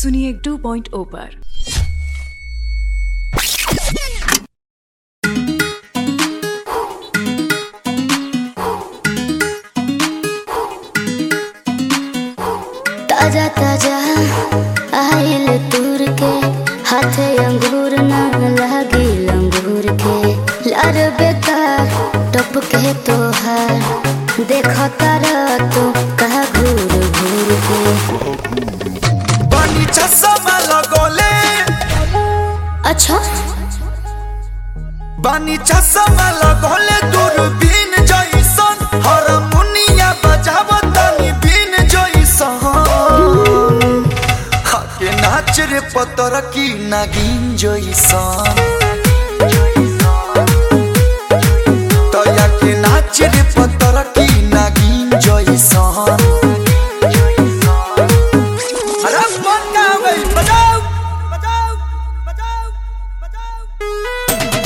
सुनिए 2.0 पर ताजा ताजा आइल तूर के हाथे अंगूर न लागी लंगूर के लार बेकार टप के तोहार देखो तारा तू कहा घूर घूर के बनी चश्मा लगोले अच्छा बनी चश्मा लगोले दूरबीन जइसन हारमोनिया बजावतनी बीन जइसन हके नाच रे पतर की नागिन जइसन तया के नाच रे पतर की नागिन जइसन अरे बनावे बजाओ बजाओ बजाओ बजाओ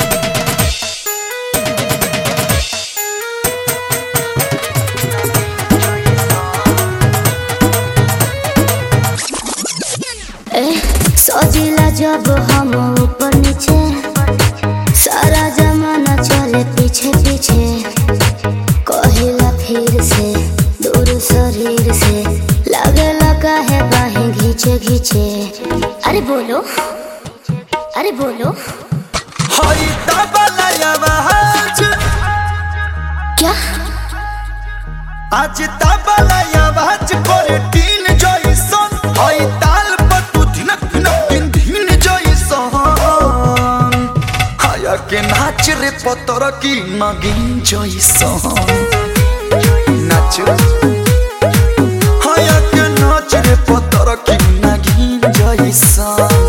ए सजिला जब हम ऊपर नीचे सारा जमाना चले पीछे पीछे कहिला फिर से दूर शरीर से लगे लगा है बाहें घींचे घींचे अरे बोलो अरे बोलो हई तबला आवाज क्या आज तबला आवाज करे टीन जइसन हई ताल पर तू धिनक धिनक दिन दिन जइसन हाया के नाच रे पतर की नगिन जइसन नाच हाया के नाच रे पतर की नगिन जइसन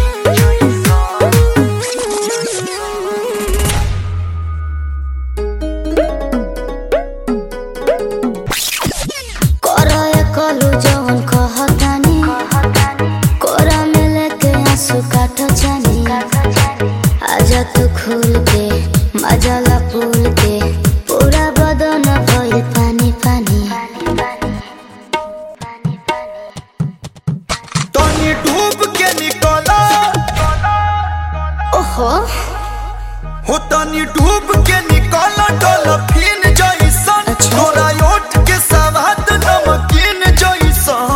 कोरा ये कलू जवन कहतानी कोरा में लेके आंसू काटो जानी आजा तू खुल के मजाला फूल के पूरा बदन भइल पानी पानी तनी डूब के निकला ओहो हो तनी डूब के निकला डॉल्फिन जइसन अच्छा। तोरा ओठ के सवाद नमकीन जइसन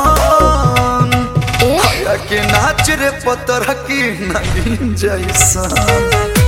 ए या के नाच रे पतर की नगीन जइसन